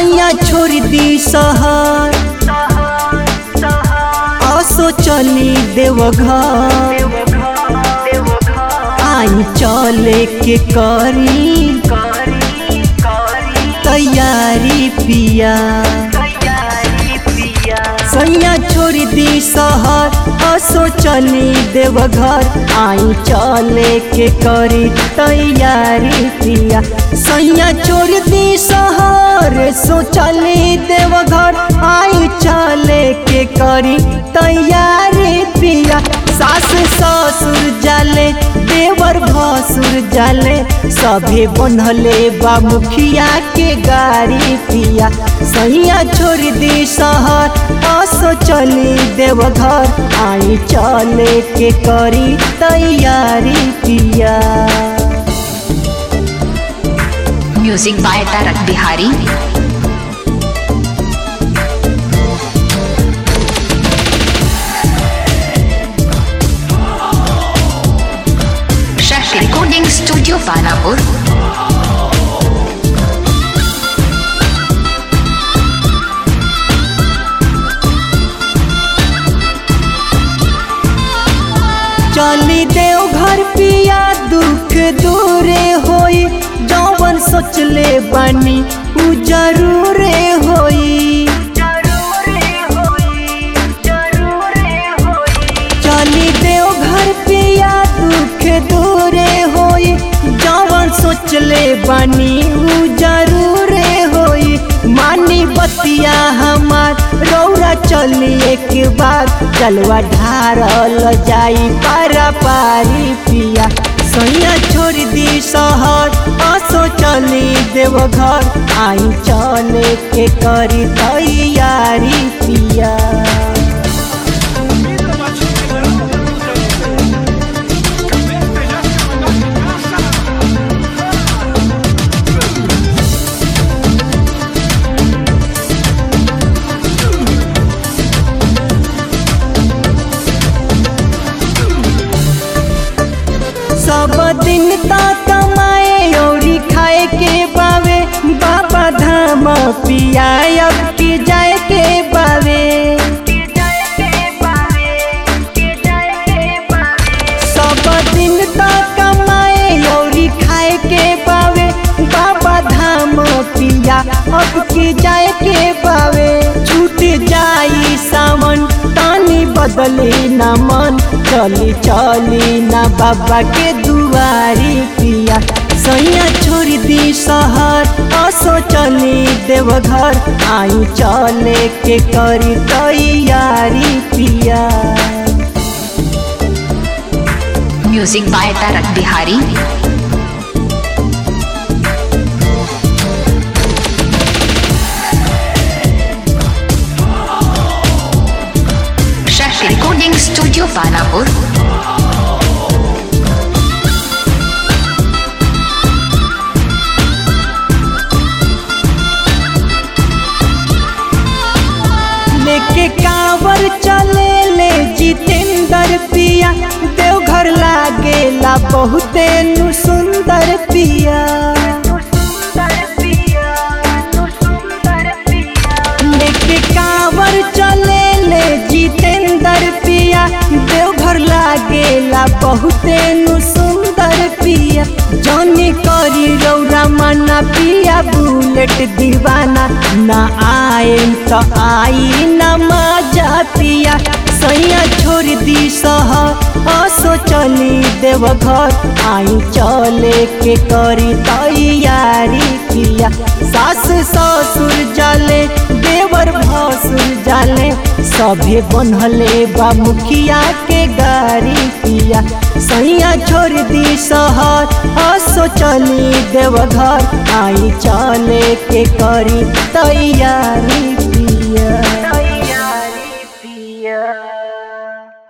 सैया छोड़ दी शहर असो चली देवघर आई चले के करी तैयारी पिया सैया छोड़ दी शहर असो चली देवघर आई चले के करी तैयारी पिया सैया छोड़ दी शहर सो चली देवघर आई चले के करी तैयारी पिया सास ससुर जाले देवर भसुर जाले सभे बनले बा मुखिया के गाड़ी पिया सैया छोड़ दी शहर असो चली देवघर आई चले के करी तैयारी पिया music by Tarak Bihari Shashi recording studio Panapur चली देव घर पिया दुख दूरे होई जौवन सोचले बानी उ जरूरे होई चली देव घर पिया दुख दूरे होई जौवन सोचले बानी उ जरूरे होई मानी बतिया हमार रौरा चली एक बार चलवा ढारल जाई पारा पारी पिया सैया छोड़ दी शहर असो चली देवघर आई चले के करी तैयारी पिया सब दिन ता कमाए औरी खाए के बावे बाबा धाम पिया अब की जाए के बावे सब दिन ता कमाए औरी खाए के बावे बाबा धाम पिया अब की जाए के बावे छूट जाई सावन तानी बदली न मन चली चली न बाबा के दुआरी पिया सैया छोड़ दी शहर असो चली देवघर आई चले के करी तैयारी पिया music by Tarak Bihari Shashi recording studio Panapur लेके कांवर चले ले जितेंद्र पिया देवघर लागेला बहुते नु सुंदर पिया लेके कांवर चले ले जितेंद्र पिया देवघर लागेला बहुते नु सुंदर पिया जौनी करी रौरा मना पिया बुलेट दीवाना ना आए तो आई न मजा पिया सैया छोड़ दी शहर असो चली देवघर आई चले के करी तैयारी पिया सास ससुर जाले देवर भसुर जाले सभे बनहले बा मुखिया के गाड़ी पिया सैया छोड़ दी शहर असो चली देवघर आई चले के करी तैयारी पिया